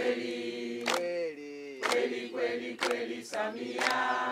kweli kweli kweli kweli kweli Samia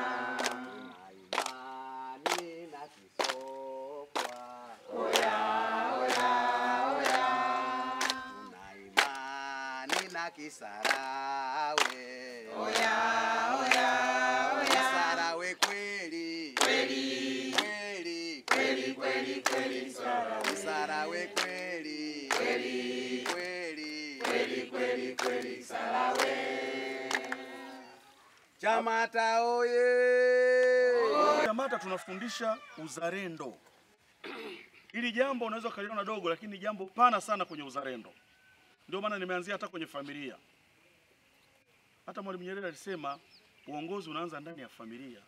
imani na Kisokwa oya oya oya tuna imani na Kisarawe oya oya oya Kisarawe kweli kweli kweli kweli kweli kweli Sarawe Kisarawe kweli kweli kweli kweli kweli kweli Sarawe Chamata oye! Chamata tunafundisha uzalendo. Hili jambo unaweza ukaliona dogo, lakini ni jambo pana sana kwenye uzalendo. Ndio maana nimeanzia hata kwenye familia. Hata Mwalimu Nyerere alisema uongozi unaanza ndani ya familia.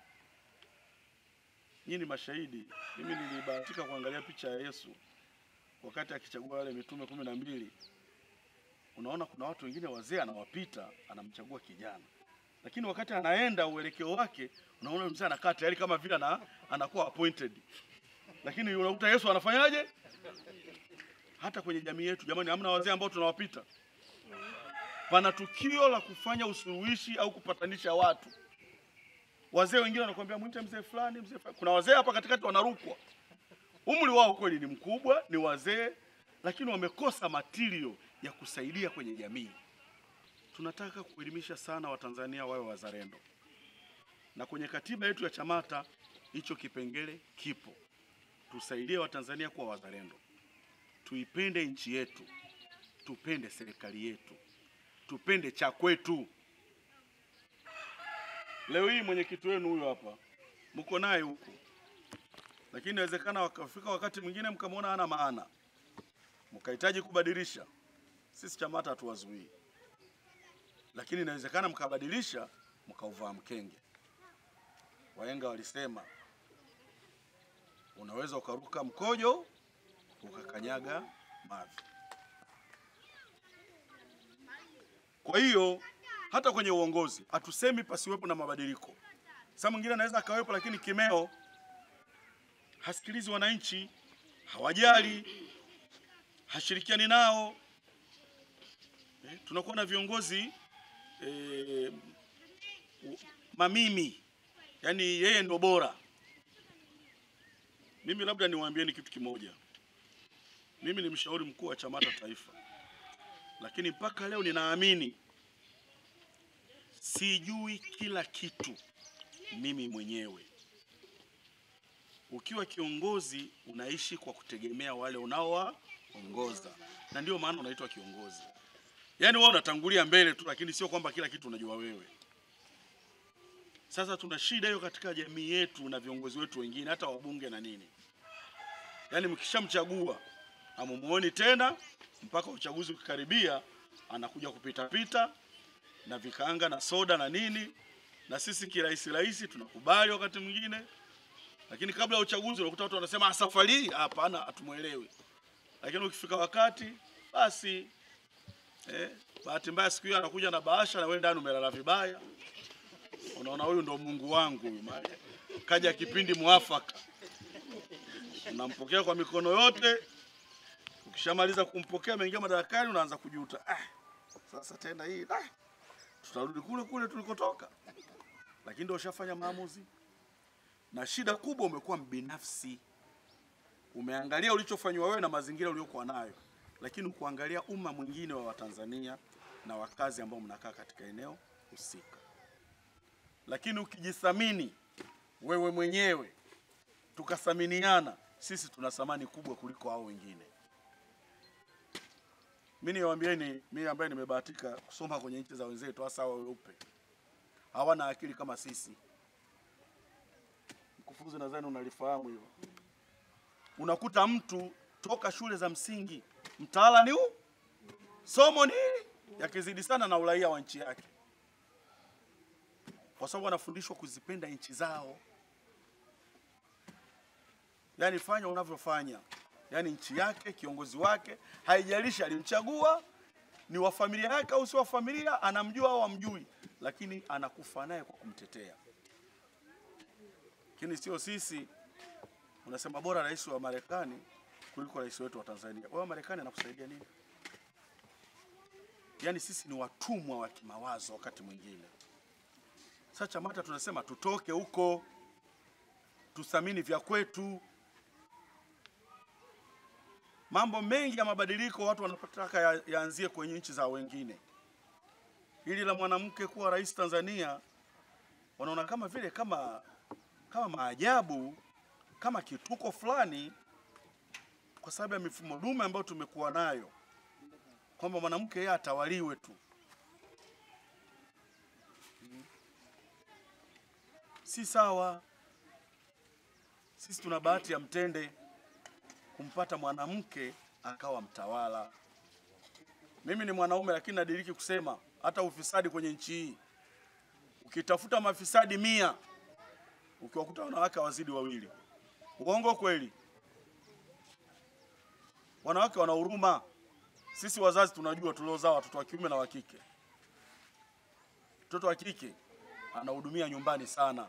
Nyinyi ni mashahidi. Mimi nilibahatika kuangalia picha ya Yesu wakati akichagua wale mitume kumi na mbili. Unaona kuna watu wengine wazee anawapita, anamchagua kijana lakini wakati anaenda uelekeo wake unaona mzee anakaa tayari kama vile ana, anakuwa appointed, lakini unakuta Yesu anafanyaje? Hata kwenye jamii yetu jamani, hamna wazee ambao tunawapita. Pana tukio la kufanya usuluhishi au kupatanisha watu, wazee wengine wanakuambia mwite mzee fulani, mzee fulani. Kuna wazee hapa katikati wanarukwa, umri wao kweli ni mkubwa, ni wazee, lakini wamekosa material ya kusaidia kwenye jamii tunataka kuelimisha sana Watanzania wawe wazalendo, na kwenye katiba yetu ya Chamata hicho kipengele kipo. Tusaidie Watanzania kuwa wazalendo, tuipende nchi yetu, tupende serikali yetu, tupende cha kwetu. Leo hii mwenyekiti wenu huyo hapa, mko naye huku, lakini inawezekana wakafika wakati mwingine mkamwona hana maana, mkahitaji kubadilisha. Sisi Chamata hatuwazuii lakini inawezekana mkabadilisha mkauvaa mkenge. Wahenga walisema unaweza ukaruka mkojo ukakanyaga mavi. Kwa hiyo hata kwenye uongozi hatusemi pasiwepo na mabadiliko. Saa mwingine anaweza akawepo, lakini kimeo hasikilizi wananchi, hawajali, hashirikiani nao. Eh, tunakuwa na viongozi eh, u- mamimi, yaani yeye ndo bora. Mimi labda niwaambieni kitu kimoja. Mimi ni mshauri mkuu wa Chamata Taifa, lakini mpaka leo ninaamini sijui kila kitu mimi mwenyewe. Ukiwa kiongozi unaishi kwa kutegemea wale unaowaongoza, na ndio maana unaitwa kiongozi. Yaani wewe unatangulia mbele tu, lakini sio kwamba kila kitu unajua wewe. Sasa tuna shida hiyo katika jamii yetu na viongozi wetu wengine, hata wabunge na nini. Yaani mkishamchagua hamumuoni tena mpaka uchaguzi ukikaribia, anakuja kupita pita na vikaanga na soda na nini, na sisi kirahisi rahisi tunakubali wakati mwingine, lakini kabla ya uchaguzi unakuta watu wanasema "Ah, safari hii hapana, hatumwelewi. Lakini ukifika wakati basi Eh, bahati mbaya siku hiyo anakuja na bahasha na wewe ndani umelala vibaya. Unaona huyu ndo Mungu wangu huyu mali. Kaja kipindi mwafaka. Unampokea kwa mikono yote. Ukishamaliza kumpokea ameingia madarakani unaanza kujuta. Ah, sasa tena hii ah, tutarudi kule kule tulikotoka. Lakini ndio ushafanya maamuzi. Na shida kubwa umekuwa mbinafsi. Umeangalia ulichofanywa wewe na mazingira uliokuwa nayo lakini ukuangalia umma mwingine wa Watanzania na wakazi ambao mnakaa katika eneo husika. Lakini ukijithamini wewe mwenyewe, tukathaminiana, sisi tuna thamani kubwa kuliko hao wengine. Mimi niwaambieni, mimi ambaye nimebahatika kusoma kwenye nchi za wenzetu, hasa hao weupe, hawana akili kama sisi. Mkufunzi, nadhani unalifahamu hilo. Unakuta mtu toka shule za msingi mtaala ni huu, somo ni hili, yakizidi sana na uraia wa nchi yake, kwa sababu wanafundishwa kuzipenda nchi zao. Yaani fanya unavyofanya, yaani nchi yake, kiongozi wake, haijalishi alimchagua ni wa familia yake au si wa familia, anamjua au amjui, lakini anakufa naye kwa kumtetea. Lakini sio sisi, unasema bora rais wa Marekani kuliko rais wetu wa Tanzania. Wewe Marekani anakusaidia nini? yaani sisi ni watumwa wa kimawazo wakati mwingine. Sasa CHAMATA tunasema tutoke huko, tuthamini vya kwetu. Mambo mengi ya mabadiliko watu wanataka ya- yaanzie kwenye nchi za wengine. Hili la mwanamke kuwa rais Tanzania wanaona kama vile kama kama maajabu, kama kituko fulani, kwa sababu ya mifumo dume ambayo tumekuwa nayo, kwamba mwanamke yeye atawaliwe tu. Si sawa. Sisi tuna bahati ya mtende kumpata mwanamke akawa mtawala. Mimi ni mwanaume lakini nadiriki kusema hata ufisadi kwenye nchi hii, ukitafuta mafisadi mia ukiwakuta wanawake wazidi wawili. Uongo kweli? Wanawake wana huruma. Sisi wazazi tunajua tuliozaa watoto wa kiume na wa kike. Mtoto wa kike anahudumia nyumbani sana.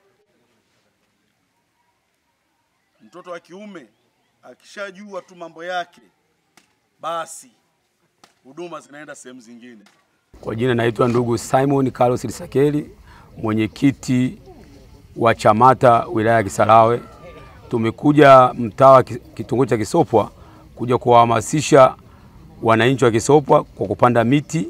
Mtoto wa kiume akishajua tu mambo yake, basi huduma zinaenda sehemu zingine. Kwa jina naitwa ndugu Simon Carlos Lisakeli, mwenyekiti wa CHAMATA wilaya ya Kisarawe. Tumekuja mtaa wa Ki- kitongoji cha Kisopwa kuja kuwahamasisha wananchi wa Kisopwa kwa kupanda miti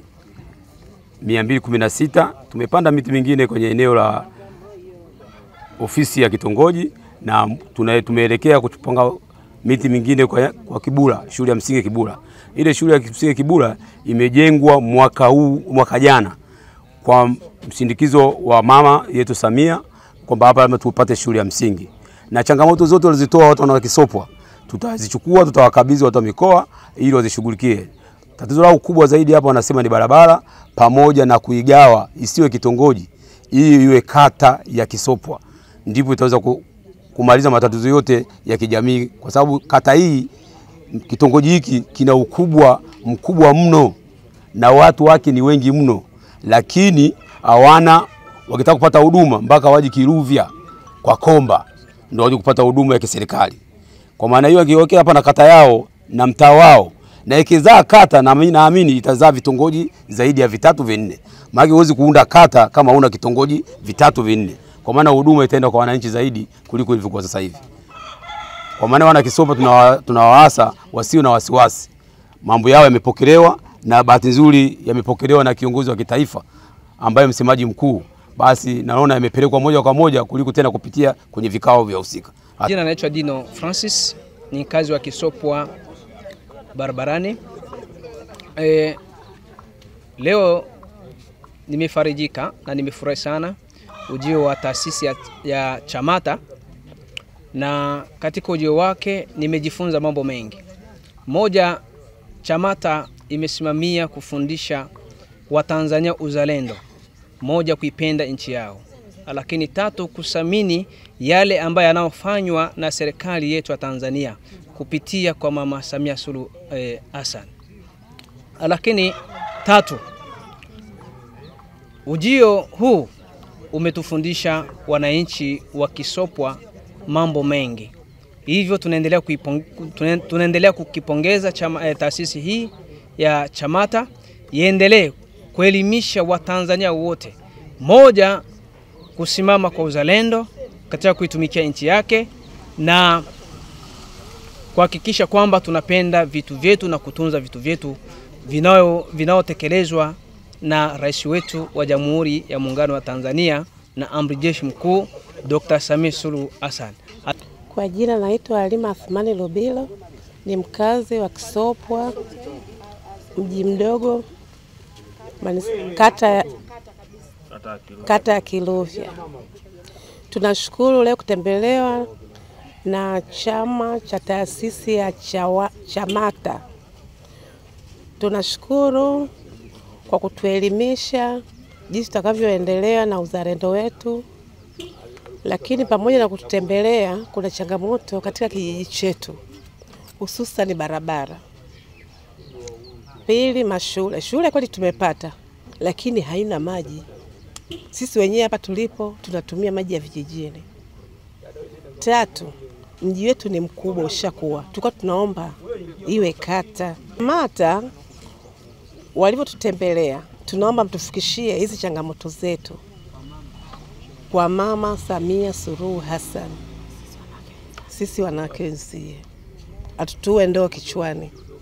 216. Tumepanda miti mingine kwenye eneo la ofisi ya kitongoji na tuna- tumeelekea kupanga miti mingine kwa, kwa Kibura, shule ya msingi Kibura. Ile shule ya msingi Kibura imejengwa mwaka huu mwaka jana kwa msindikizo wa mama yetu Samia kwamba hapa lazima tupate shule ya msingi, na changamoto zote walizitoa watu wana Kisopwa tutazichukua, tutawakabidhi watu wa mikoa ili wazishughulikie. Tatizo lao kubwa zaidi hapa wanasema ni barabara pamoja na kuigawa isiwe kitongoji, ili iwe kata ya Kisopwa, ndipo itaweza ku- kumaliza matatizo yote ya kijamii, kwa sababu kata hii kitongoji hiki kina ukubwa mkubwa mno na watu wake ni wengi mno, lakini hawana wakitaka kupata huduma mpaka waje Kiruvya kwa Komba ndio waje kupata huduma ya kiserikali. Kwa maana hiyo, akiwekea hapa na kata yao na mtaa wao na ikizaa kata, na mimi naamini itazaa vitongoji zaidi ya vitatu vinne, maana huwezi kuunda kata kama una kitongoji vitatu vinne, kwa maana huduma itaenda kwa wananchi zaidi kuliko ilivyokuwa sasa hivi. Kwa maana wana Kisopwa tunawa- tunawaasa wasio na wasiwasi, mambo yao yamepokelewa na bahati nzuri yamepokelewa na kiongozi wa kitaifa ambaye msemaji mkuu, basi naona yamepelekwa moja kwa moja kuliko tena kupitia kwenye vikao vya husika. Jina naitwa Dino Francis, ni mkazi wa Kisopwa barabarani. E, leo nimefarijika na nimefurahi sana ujio wa taasisi ya, ya CHAMATA na katika ujio wake nimejifunza mambo mengi. Moja, CHAMATA imesimamia kufundisha Watanzania uzalendo, moja, kuipenda nchi yao, lakini tatu, kusamini yale ambayo yanayofanywa na serikali yetu ya Tanzania kupitia kwa Mama Samia Suluhu eh, Hassan. Lakini tatu, ujio huu umetufundisha wananchi wa Kisopwa mambo mengi, hivyo tunaendelea kuipong- tuna- tunaendelea kukipongeza chama, eh, taasisi hii ya CHAMATA iendelee kuelimisha Watanzania wote, moja, kusimama kwa uzalendo katika kuitumikia nchi yake na kuhakikisha kwamba tunapenda vitu vyetu na kutunza vitu vyetu vinao- vinaotekelezwa na rais wetu wa Jamhuri ya Muungano wa Tanzania na Amri Jeshi Mkuu Dr. Samia Suluhu Hassan. Kwa jina naitwa Halima Athmani Lubilo, ni mkazi wa Kisopwa, mji mdogo, manis- kata ya kata ya Kiluvya. Tunashukuru leo kutembelewa na chama cha taasisi ya chawa, CHAMATA. Tunashukuru kwa kutuelimisha jinsi tutakavyoendelea na uzalendo wetu lakini pamoja na kututembelea, kuna changamoto katika kijiji chetu, hususan barabara. Pili, mashule. Shule kweli tumepata, lakini haina maji. Sisi wenyewe hapa tulipo tunatumia maji ya vijijini. Tatu, mji wetu ni mkubwa, ushakuwa, tulikuwa tunaomba iwe kata. CHAMATA walivyotutembelea, tunaomba mtufikishie hizi changamoto zetu kwa Mama Samia Suluhu Hassan, sisi wanawake wenzie, atutue ndoo kichwani.